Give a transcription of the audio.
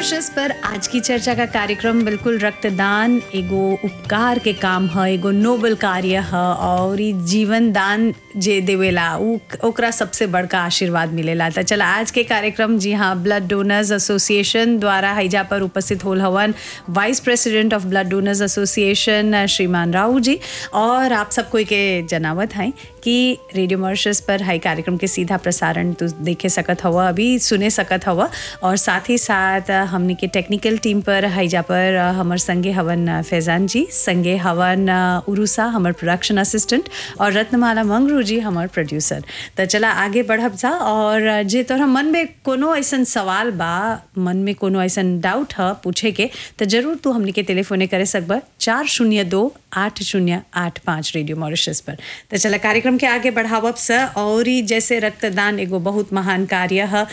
Mauritius पर आज की चर्चा का कार्यक्रम बिल्कुल रक्तदान एगो उपकार के काम ह एगो नोबल कार्य ह और ई जीवन दान जे देवेला उ ओकरा सबसे बड़का आशीर्वाद मिलेला त चला आज के कार्यक्रम जी हाँ ब्लड डोनर्स एसोसिएशन द्वारा हैजा पर उपस्थित होल हवन vice president of blood donors association श्रीमान राव जी और आप सब कोई के जनावत हैं कि रेडियो मॉरिशस पर हाई कार्यक्रम के सीधा प्रसारण तू देखे सकत हवा अभी सुने सकत हवा और साथ ही साथ हमने के टेक्निकल टीम पर हैजा पर हमर संगे हवन फैजान जी संगे हवन उरुसा हमर प्रोडक्शन असिस्टेंट और रत्नमाला मंगरू जी हमर प्रोड्यूसर त चला आगे बढ़ब जा और जे तोहरा मन में कोनो ऐसन सवाल बा मन में कोनो ऐसन डाउट ह पूछे के त जरूर तू हमने के टेलीफोने करे सकब चार शून्य दो आठ शून्य आठ पाँच रेडियो मॉरिशस पर तो चला कार्यक्रम के आगे बढ़ावब स और ही जैसे रक्तदान एगो बहुत महान कार्य है